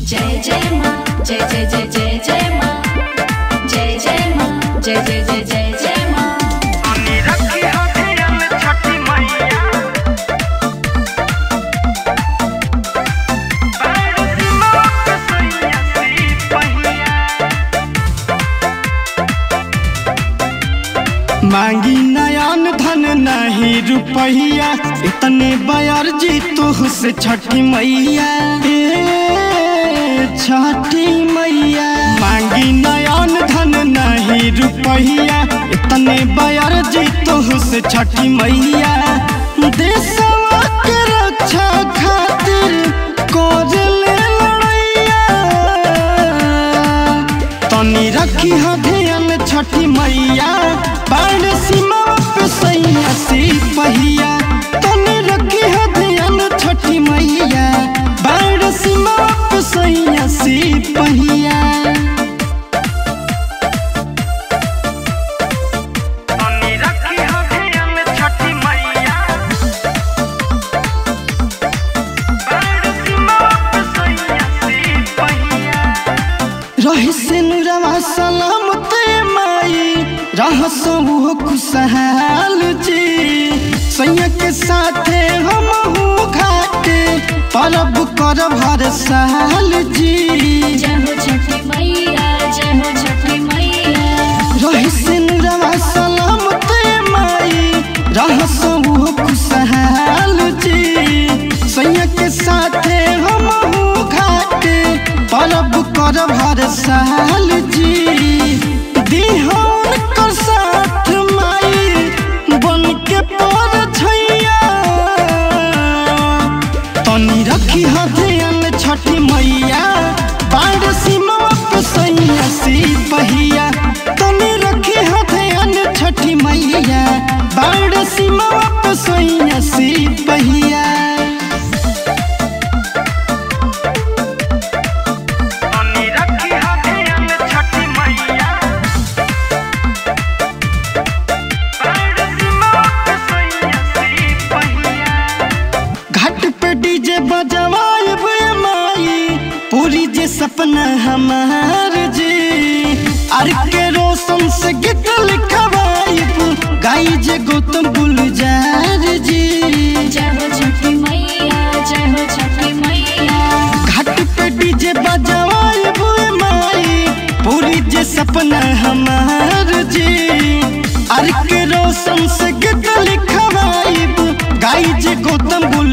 जय जय माँ जय जय जय जय जय माँ जय जय माँ जय जय जय जय जय माँ पानी रखी हथियन छठी मैया पैर सिमोट सैया सी पहिया मांगी नयन धन नहीं रुपैया इतने बयर जी तू से छठी मैया ए छठी मैया मांगी नयन धन नहीं रुपैया इतने बयर जी तू से छठी मैया देशवा के रक्षा खातिर कर ले लड़ैया तनी रखी हो ध्यान छठी मैया बाढ़ सीमा पे सैया सी पहिया तनी रखी हो ध्यान छठी मैया बाढ़ सीमा पे सैया सी पहिया पानी रखी हथियन छठी मैया पैर सिमोट सैया सी पहिया रही से नुरवा सलामत माई रह सबो खुशहाल जी सैया के साथे हम घाटे परब करब हर साल जी जय हो छठी मैया जय हो छठी मैया रही सिंदरवा सलामत माई रह सबो खुशहाल जी सैया के साथे हम घाटे परब करब हर साल जी दिहन कर साथ माई बन के पर छैया तनी रखी हथियन छठी मैया बाढ़ सीमा पे सैया सी पहिया तनी रखी हथियन छठी मैया बाढ़ सीमा पे सैया सी पहिया पानी रखी हथियन छठी मैया पैर सिमोट सैया सी पहिया घाट पे डीजे बजवाए माई पूरी जे सपना हमार जी अर के रोशन से गीत लिखवाइब गाई जे गौतम गुलजार जी जय हो छठी मैया जय हो छठी मैया घाट पे डीजे बजवाइब माई पूरी जे सपना हमार जी अर के रोशन से गीत लिखवाइब गाई जे गौतम गुल